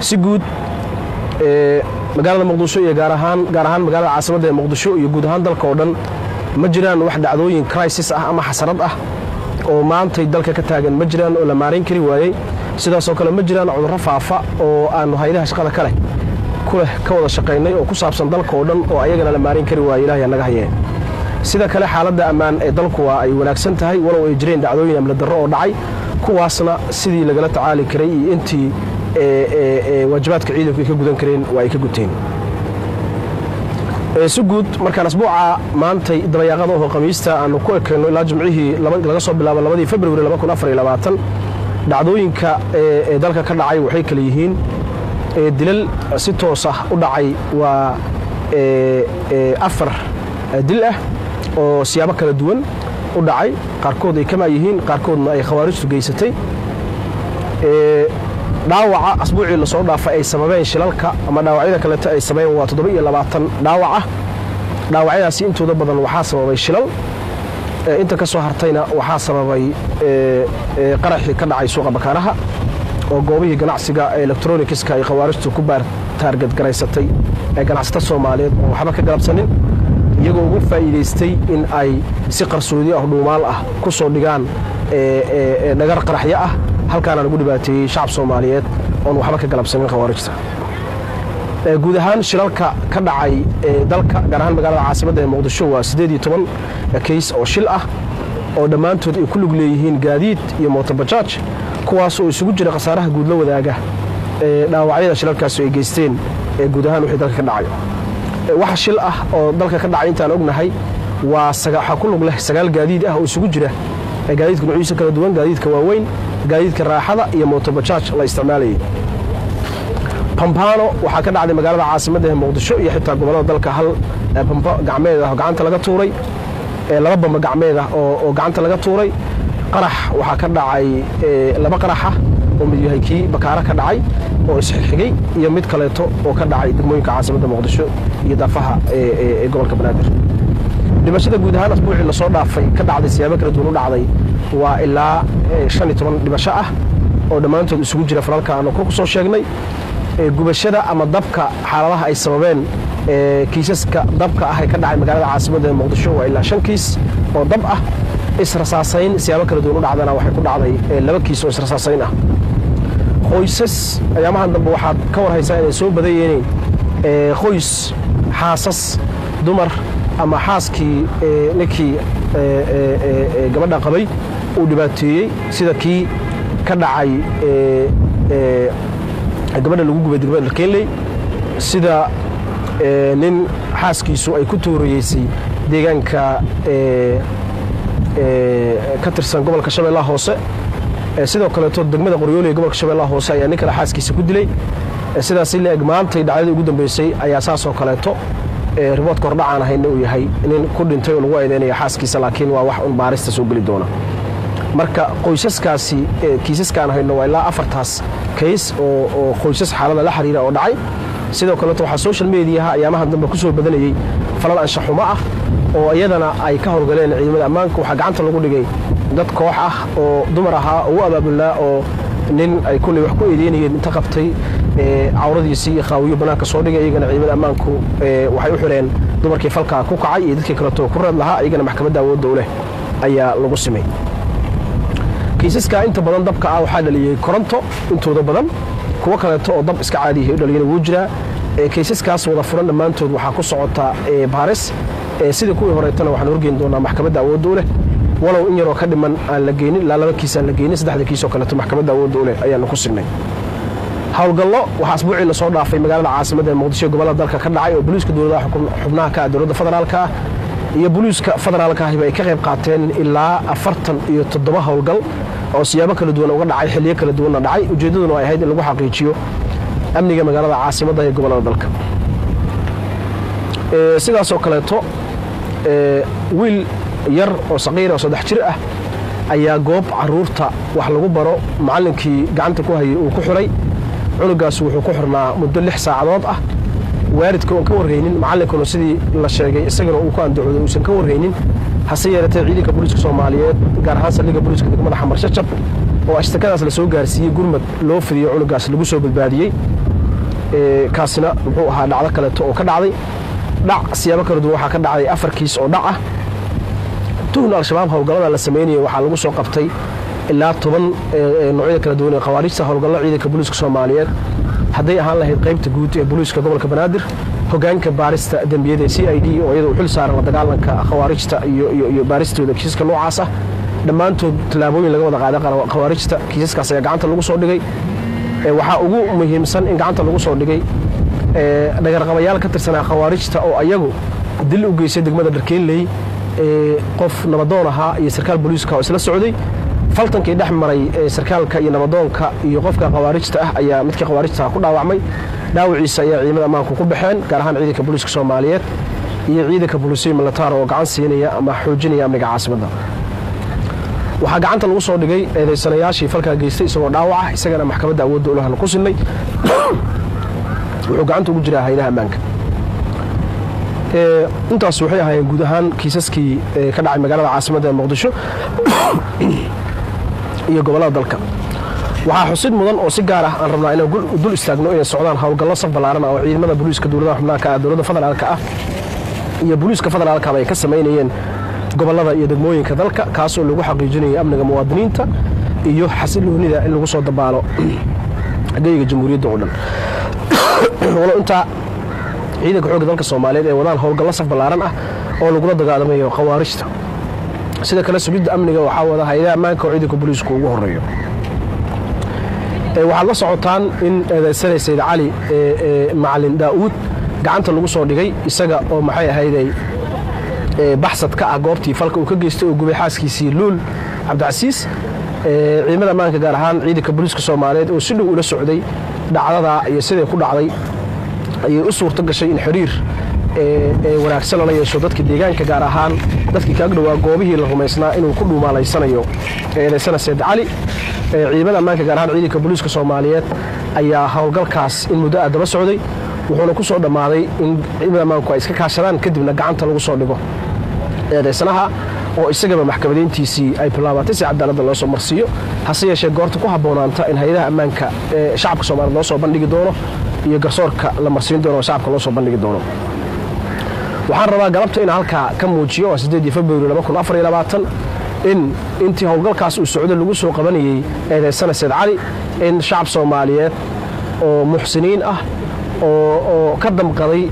si guud magaalada muqdisho iyo gaar ahaan gaar ahaan magaalada caasimadda ee muqdisho iyo guud ahaan dalka oo dhan ma jiraan wax dhacdooyin crisis ah ama xasarad ah oo maantay dalka ka taagan ma jiraan oo la maarayn kari waayey sidaasoo kale ma jiraan cudurro faafa oo aanu haydaha shaqada ka leh kuleh ka wada shaqaynay oo ku saabsan dalka oo dhan oo ayagana la maarayn kari waayey ilahay naga hayee sida kale xaaladda ammaan ee dalku waa ay wanaagsan tahay walow ay jireen dhacdooyin amni darro oo dhacay kuwaasna sidii lagala tacaali karay iyo intii waajibaadka ciidanku ay ka gudan kareen waa ay ka guteen si guud markaan asbuuca maantay dabayaaqada oo khamiista aanu ku ekayno ilaa jimcihii laga soo bilaabo labadii februari dhacdooyinka ee dalka ka dhacay waxay kale yihiin dilal si toos ah u dhacay waa afar dil ah oo siyaabo kala duwan u dhacay qaarkood ay kamaa yihiin qaarkoodna ay khawaarijtu geysatay dhaawaca asbuucii lasoo dhaafay ay sababeen shilalka ama dhaawacyada kaleeto ay sababeen waa toddoba iyo labaatan dhaawac ah dhaawacyadaasi intooda badan waxaa sababay shilal inta ka soo hartayna waxaa sababay qaraxii ka dhacay suuqa bakaaraha oo goobihii ganacsiga elektronikiska ay khawaarijtu ku baartaargadgaraysatay ee ganacsata soomaaliyeed oo waxba ka galabsanin iyagoo ugu faa'iidaystay in ay si qarsoodi ah dhuumaal ah ku soo dhigaan dhagar qaraxyo ah halkaana lagu dhibaateeyey shacab soomaaliyeed oon waxba ka galabsanin khawaarijta guud ahaan shilalka ka dhacay dalka gaar ahaan magaalada caasimadda ee muqdisho waa siddeed iyo toban kays oo shil ah oo dhammaantood ay ku lug leeyihiin gaadiid iyo mootobajaaj kuwaas oo isugu jira khasaaraha guud la wadaaga ee dhaawacyada shilalkaasi ay geysteen ee guud ahaan wixii dalka ka dhacay waxa shil ah oo dalka ka dhacay intaan ognahay waa waxaa ku lug leh sagaal gaadiid ah oo isugu jira gaadiidka nuuciisa kala duwan gaadiidka waaweyn gaadiidka raaxada iyo mootobajaaj la isticmaalayay bambano waxaa ka dhacday magaalada caasimadda ee muqdisho iyo xitaa gobollada dalka hal bambo gacmeed ah oo gacanta laga tuuray laba bamba gacmeed ah oo gacanta laga tuuray qarax waxaa ka dhacay laba qarax ah oo mid yahay kii bakaaro ka dhacay oo isxigxigay iyo mid kaleeto oo ka dhacay degmooyinka caasimadda muqdisho iyo daafaha ee gobolka banaadir dhimashada guud ahaan asbuucii lasoo dhaafay ka dhacday siyaabo kala duwan u dhacday waa ilaa shan iyo toban dhimasho ah oo dhammaantood isugu jira falalka aanu ku soo sheegnay gubashada ama dabka xaaladaha ay sababeen kiisaska dabka ah ee ka dhacay magaalada caasimadda ee muqdisho waa ilaa shan kiis oo dab ah israsaasayn siyaabo kala duwan u dhacdana waxay ku dhacday laba kiis oo israsaasayn ah qoysas ayaamahan dambe waxaad ka war haysaa inay soo badan yihiin qoys xaasas dumar ama xaaskii ninkii gabadha qabay uu dhibaateeyey sida kii ka dhacay gabadha lagu gubay degmada dharkeenley sida nin xaaskiisu ay ku tuurayeysay deegaanka ka tirsan gobolka shabeellaha hoose sidoo kaleeto degmada qoryooli ee gobolka shabeellaha hoose ayaa nin kale xaaskiisa ku dilay sidaasi la-eg maantay dhacdadii ugu dambeysay ayaa saasoo kaleeto riboodka hordhacaan ahayna uu yahay nin ku dhintay oo lagu eedeynaya xaaskiisa laakiin waa wax un baarista soo geli doona marka qoysaskaasi kiisaskaan hayno waa ilaa afartaas kays oo qoysas xaalada la xiriira oo dhacay sidoo kaleeto waxaa social mediaha ayaamahan dambe ku soo badanayey falal anshaxumo ah oo iyadana ay ka howlgaleen ciidamada ammaanka waxaa gacanta lagu dhigay dad koox ah oo dumar ahaa oo u abaabulnaa oo nin ay kulley wax ku eedeynayeen inta qabtay cawradiisii iyo qaawiyo bannaanka soo dhigay iyagana ciidamada ammaanku waxay u xidheen dumarkii falkaa ku kacay iyo dadkii kaleeto ku reeb lahaa iyagana maxkamadda awoodda u leh ayaa lagu simay kiisaska inta badan dabka ah waxaa dhaliyey koronto intooda badan kuwo kaleeto oo dab iska caadiyahay u dhaliyana wuu jiraa kaysaskaas wada furan dhammaantood waxaa ku socota baaris sidii kuwii horeetana waxaan horgeyn doonaa maxkamadda awoodda u leh walow in yaroo ka dhiman aan la geynin ilaa laba kiis aan la geynin saddexda kiisoo kaleeto maxkamadda awoodda u leh ayaanu ku signay howlgallo waxaa asbuucii lasoo dhaafay magaalada caasimadda ee muqdisho gobollada dalka ka dhacay oo boliiska dowladaha xubnaha ka ah dowladda federaalka ah iyo boliiska federaalka ahiba ay ka qayb qaateen ilaa afartan iyo toddoba howlgal oo siyaabo kala duwan uga dhacay xilliyo kala duwanna dhacay ujeeddaduna ay ahayd in lagu xaqiijiyo amniga magaalada caasimadda ee gobollada dalka sidaasoo kaleeto wiil yar oo saqiira oo saddex jir ah ayaa goob caruurta wax lagu baro macallinkii gacanta ku hayay uu ku xiray cunugaas wuxuu ku xirnaa muddo lix saacadood ah waalidka oon ka warraynin macallinkuna sidii la sheegay isagana uu ku andacooday uusan ka warraynin hase yeeratee ciidanka booliiska soomaaliyeed gaar ahaan saldhigga booliiska degmada xamar shacab oo ashtakadaas la soo gaarsiiyey gurmad loo fidiyo cunugaas lagu soo badbaadiyey kaasina muxuu ahaa dhacdo kaleeto oo ka dhacday dhac siyaabo kala duwan waxaa ka dhacday afar kiis oo dhac ah tuhun al-shabaab howlgallada la samaynayay waxaa lagu soo qabtay ilaa toban noocyada kala duwan ee khawaarijta howlgallo ciidanka booliiska soomaaliyeed hadday ahaan lahayd qaybta guud ee booliiska gobolka banaadir hogaanka baarista dembiyada c i d oo iyada u xil saaran la dagaalanka khawaarijta iyo baaristooda kiisaska noocaas ah dhammaantood tallaabooyin laga wada qaaday khawaarijta kiisaskaas ayaa gacanta lagu soo dhigay waxaa ugu muhiimsan in gacanta lagu soo dhigay dhagarqabayaal ka tirsanaa khawaarijta oo ayagu dil u geystay degmada dharkeenley qof nabadoon ahaa iyo sarkaal booliiska oo isla socday faltankii dhex maray sarkaalka iyo nabadoonka iyo qofka khawaarijta ah ayaa midkii khawaarijta ku dhaawacmay dhaawaciisa ayaa ciidamada ammaanku ku baxeen gaar ahaan ciidanka booliiska soomaaliyeed iyo ciidanka booliisiya militaar oo gacan siinaya ama xoojinaya amniga caasimadda waxaa gacanta lagu soo dhigay eedaysanayaashii falkaa geystay isagoo dhaawaca isagana maxkamadda awoodda ulahana ku sinay wuxuu gacanta ugu jiraa haydaha ammaanka intaas waxay ahaayeen guud ahaan kiisaskii ka dhacay magaalada caasimadda ee muqdisho iyo gobollada dalka waxaa xusid mudan oo si gaar ah aan rabnaa inaan dul istaagno inay socdaan howlgallo saf ballaaran ah oo ciidamada booliiska dowladaha xubnaanka ah dowladda federaalka ah iyo booliiska federaalkaba ay ka samaynayeen gobollada iyo degmooyinka dalka kaasoo lagu xaqiijinayo amniga muwaadiniinta iyo xasiloonida in lagu soo dabaalo geyga jamhuuriyadda oo dhan walo intaa ciidanka xoogga dalka soomaaliyeed ee wadaan howlgallo saf ballaaran ah oo lagula dagaalamayo khawaarijta sida kale sugidda amniga waxaa wada hayadaha ammaanka oo ciidanka booliisku ugu horeeyo waxaad la socotaan in eedaysanay sayd cali macalin daa'uud gacanta lagu soo dhigay isaga oo maxay ahayday baxsad ka ah goobtii falka uu ka geystay oo gubay xaaskiisii luul cabdicasiis ciidamada ammaanka gaar ahaan ciidanka booliiska soomaaliyeed oo si dhow ula socday dhacdadaa iyo siday ku dhacday ayay u suurto gashay in xiriir wanaagsan lala yeesho dadka deegaanka gaar ahaan dadkii kaaga dhowaa goobihii la rumaysnaa inuu ku dhuumaalaysanayo eedaysana seed cali ciidamada ammaanka gaar ahaan ciidanka booliiska soomaaliyeed ayaa howlgalkaas in muddo ah daba socday wuxuuna ku soo dhammaaday in ciidamada ammaanku ay iska kaashadaan kadibna gacanta lagu soo dhigo eedaysanaha oo isagaba maxkamadayntiisii ay bilaabatay si cadaaladda loo soo marsiiyo hase yeeshee goorta ku habboonaanta in hay-adaha ammaanka ee shacabka soomaaliyed loo soo bandhigi doono iyo garsoorka la marsiin doono oo shacabka loo soo bandhigi doono waxaan rabaa galabta inaan halkaa ka muujiyo waa sideedii februari in intii howlgalkaas uu socdo lagu soo qabanayey eedaysana seed cali in shacab soomaaliyeed oo muxsiniin ah oo ka damqaday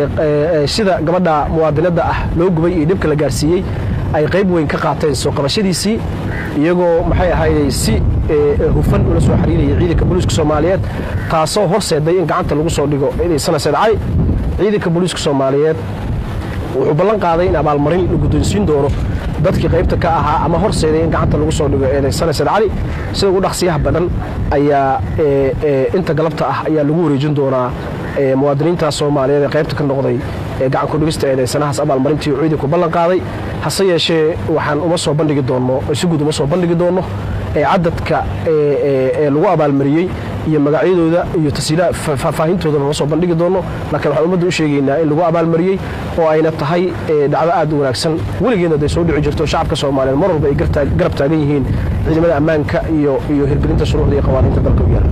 sida gabadha muwaadinadda ah loo gubay iyo dhibka la gaarsiiyey ay qayb weyn ka qaateen soo qabashadiisii iyagoo maxay ahayday si hufan ula soo xiriiraya ciidanka booliiska soomaaliyeed taasoo horseeday in gacanta lagu soo dhigo eedaysana seed cali ciidanka booliiska soomaaliyeed wuxuu ballan qaaday in abaalmarin la guddoonsiin doono dadkii qaybta ka ahaa ama horseeday in gacanta lagu soo dhigo eedaysana seed cali sida ugu dhaqsiyaha badan ayaa inta galabta ah ayaa lagu wareejin doonaa muwaadiniintaas soomaaliyeed ee qaybta ka noqday gacan ku dhigista eedaysanahaas abaalmarintii uu ciidanku ballan qaaday hase yeeshee waxaan uma soo bandhigi doonno si guud uma soo bandhigi doonno cadadka ee lagu abaalmariyey iyo magacyadooda iyo faahfaahintoodana ma soo bandhigi doonno laakiin waxaan ummadda u sheegaynaa in lagu abaalmariyey oo ayna tahay dhacdo aad u wanaagsan weligeedna day soo dhici jirto shacabka soomaaliyeed mar walba ay garab taagan yihiin ciidamada ammaanka iyo iyo hirgelinta shuruucda iyo qawaaniinta dalka u yaala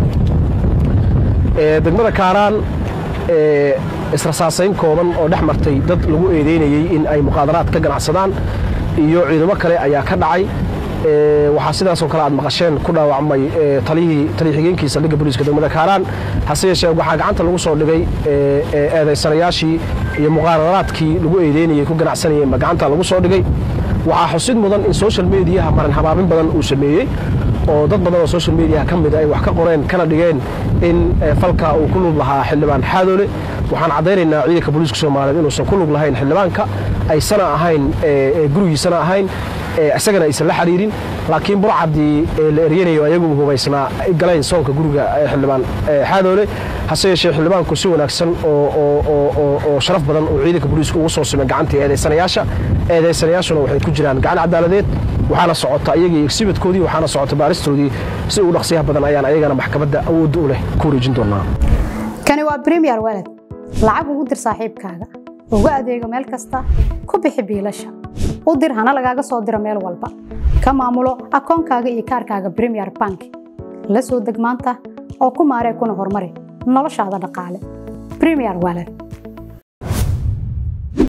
degmada kaaraan israsaasayn kooban oo dhex martay dad lagu eedeynayey in ay muqaadaraad ka ganacsadaan iyo ciidamo kale ayaa ka dhacay waxaa sidaasoo kale aad maqasheen ku dhaawacmay taliyihii taliya xigeenkii saldhigga booliiska degmada kaaraan hase yeeshee waxaa gacanta lagu soo dhigay eedaysanayaashii iyo muqaadaraadkii lagu eedeynayey ku ganacsanayeenba gacanta lagu soo dhigay waxaa xusid mudan in social mediaha marin habaabin badan uu sameeyey oo dad badan oo social mediaha ka mid ay wax ka qoreen kana dhigeen in falka uu ku lug lahaa xildhibaan xaadoole waxaan caddaynaynaa ciidanka booliiska soomaaliyeed inuusan ku lug lahayn xildhibaanka aysana ahayn gurigiisana ahayn isagana aysan la xiriirin laakiin burcadii la eryanayo ayagu hubaysnaa galeen soonka guriga xildhibaan xaadoole hase yeeshee xildhibaanku si wanaagsan oo sharaf badan uu ciidanka booliiska ugu soo simay gacantii eedaysanayaasha eedaysanayaashuna waxay ku jiraan gacan cadaaladeed waxaana socota iyagii exhibitkoodii waxaana socota baaristoodii si ugu dhaqsiyaha badan ayaan ayagana maxkamadda awoodda u leh ku wareejin doonaa kani waa premier walad lacag ugu dir saaxiibkaaga ugu adeego meel kasta ku bixi biilasha u dir hana lagaaga soo diro meel walba ka maamulo akoonkaaga iyo kaarkaaga premier bank la soo deg maanta oo ku maaree kuna horumari noloshaada dhaqaale premier wallet